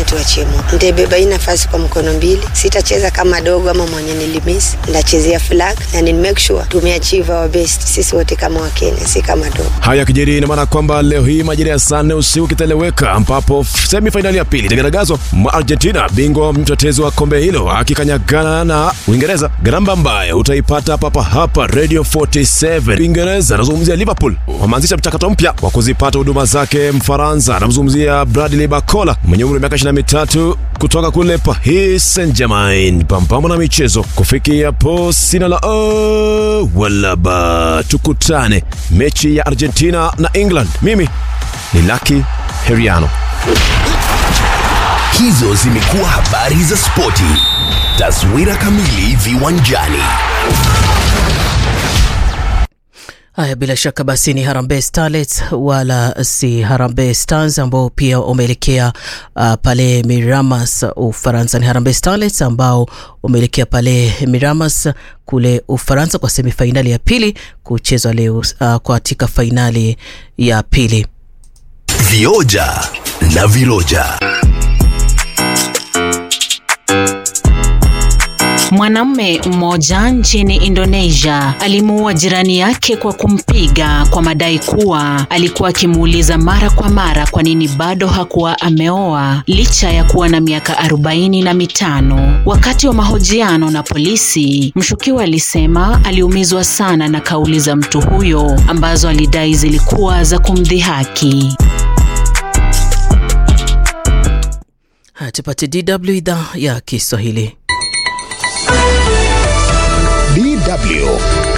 tuachie Mungu. Nitaibeba hii nafasi kwa mkono mbili, sitacheza kama dogo ama mwenye nilimisi, nitachezea flag na ni make sure tumeachieve our best sisi wote kama Wakenya, si kama dogo. Haya kijiri, ina maana kwamba leo hii majira ya saa nne usiku kitaeleweka, ambapo semi fainali ya pili itagaragazwa mwa Argentina, bingwa mtetezi wa kombe hilo akikanyagana na Uingereza. Garamba ambayo utaipata papa hapa Radio 47. Uingereza anazungumzia Liverpool, wameanzisha mchakato mpya wa kuzipata huduma zake Mfaransa. Anamzungumzia Bradley Bacola mwenye umri wa miaka 23 kutoka kule Paris Saint-Germain. Pambamo na michezo kufikia hapo, sina la oh, wala ba. Tukutane mechi ya Argentina na England. Mimi ni Lucky Heriano. Hizo zimekuwa habari za spoti. Taswira kamili viwanjani. Haya, bila shaka basi ni Harambee Starlets wala si Harambee Stars ambao pia wameelekea uh, pale Miramas Ufaransa. Ni Harambee Starlets ambao wameelekea pale Miramas kule Ufaransa kwa semifainali ya pili kuchezwa leo uh, katika fainali ya pili. Vioja na viroja. Mwanamume mmoja nchini Indonesia alimuua jirani yake kwa kumpiga kwa madai kuwa alikuwa akimuuliza mara kwa mara kwa nini bado hakuwa ameoa licha ya kuwa na miaka arobaini na mitano. Wakati wa mahojiano na polisi, mshukiwa alisema aliumizwa sana na kauli za mtu huyo ambazo alidai zilikuwa za kumdhihaki. Haya, tupate DW idhaa ya Kiswahili. DW.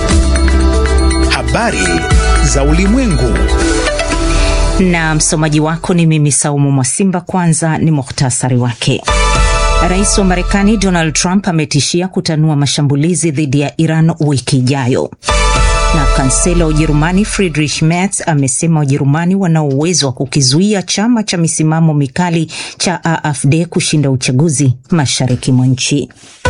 Habari za ulimwengu. Na msomaji wako ni mimi Saumu Mwasimba. Kwanza ni muhtasari wake. Rais wa Marekani Donald Trump ametishia kutanua mashambulizi dhidi ya Iran wiki ijayo. Na kansela wa Ujerumani Friedrich Merz amesema Wajerumani wana uwezo wa kukizuia chama cha misimamo mikali cha AfD kushinda uchaguzi mashariki mwa nchi.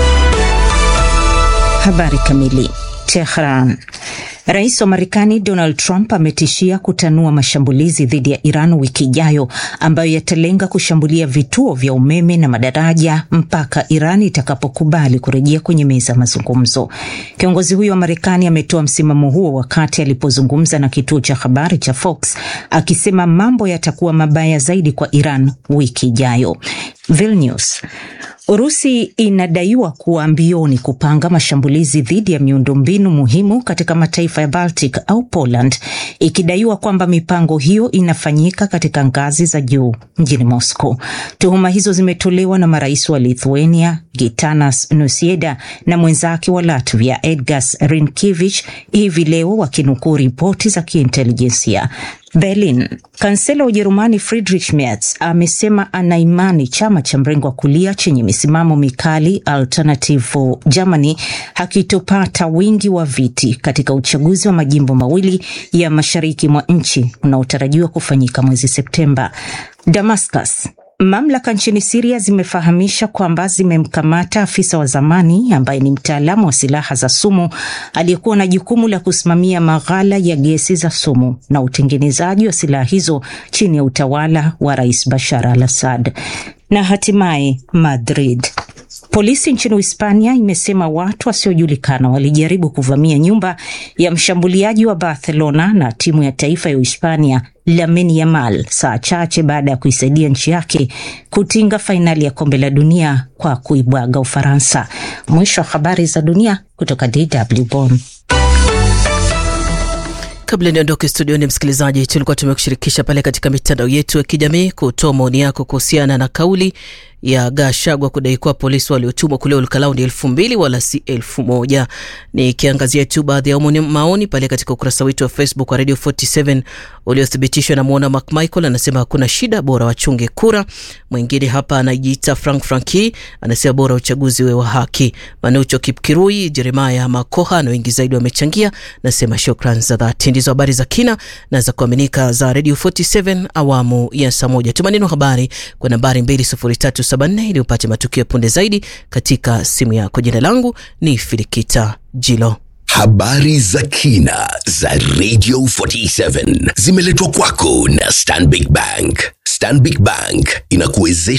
Habari kamili. Tehran. Rais wa Marekani Donald Trump ametishia kutanua mashambulizi dhidi ya Iran wiki ijayo ambayo yatalenga kushambulia vituo vya umeme na madaraja mpaka Iran itakapokubali kurejea kwenye meza ya mazungumzo. Kiongozi huyo wa Marekani ametoa msimamo huo wakati alipozungumza na kituo cha habari cha Fox akisema mambo yatakuwa mabaya zaidi kwa Iran wiki ijayo. Vilnius. Urusi inadaiwa kuwa mbioni kupanga mashambulizi dhidi ya miundombinu muhimu katika mataifa ya Baltic au Poland, ikidaiwa kwamba mipango hiyo inafanyika katika ngazi za juu mjini Moscow. Tuhuma hizo zimetolewa na marais wa Lithuania Gitanas Nauseda na mwenzake wa Latvia Edgars Rinkevich hivi leo wakinukuu ripoti za kiintelijensia. Berlin. Kansela wa Ujerumani Friedrich Merz amesema ana imani chama cha mrengo wa kulia chenye misimamo mikali Alternative for Germany hakitopata wingi wa viti katika uchaguzi wa majimbo mawili ya mashariki mwa nchi unaotarajiwa kufanyika mwezi Septemba. Damascus. Mamlaka nchini Siria zimefahamisha kwamba zimemkamata afisa wa zamani ambaye ni mtaalamu wa silaha za sumu aliyekuwa na jukumu la kusimamia maghala ya gesi za sumu na utengenezaji wa silaha hizo chini ya utawala wa Rais Bashar al-Assad. Na hatimaye Madrid. Polisi nchini Hispania imesema watu wasiojulikana walijaribu kuvamia nyumba ya mshambuliaji wa Barcelona na timu ya taifa ya Uhispania Lamine Yamal saa chache baada ya kuisaidia nchi yake kutinga fainali ya kombe la dunia kwa kuibwaga Ufaransa. Mwisho wa habari za dunia kutoka DW Bonn. Kabla niondoke studioni, msikilizaji, tulikuwa tumekushirikisha pale katika mitandao yetu ya kijamii kutoa maoni yako kuhusiana na kauli ya Gashagwa kudai kuwa polisi waliotumwa kule Olkalau ni elfu mbili wala si elfu moja. Nikiangazia tu baadhi ya maoni pale katika ukurasa wetu wa Facebook wa Radio 47 uliothibitishwa na mwona Mark Michael, anasema hakuna shida, bora wachunge kura. Mwingine hapa anajiita Frank Franki anasema bora uchaguzi we wa haki. Manucho Kipkirui, Jeremaya Makoha na wengi zaidi wamechangia, nasema shukran za dhati. Ndizo habari za kina na za kuaminika za Radio 47 awamu ya saa moja. Tuma neno habari kwa nambari 20374 ili upate matukio punde zaidi katika simu yako. Jina langu ni Filikita Jilo. Habari za kina za Radio 47 zimeletwa kwako na Stanbic Bank. Stanbic Bank inakuwezesha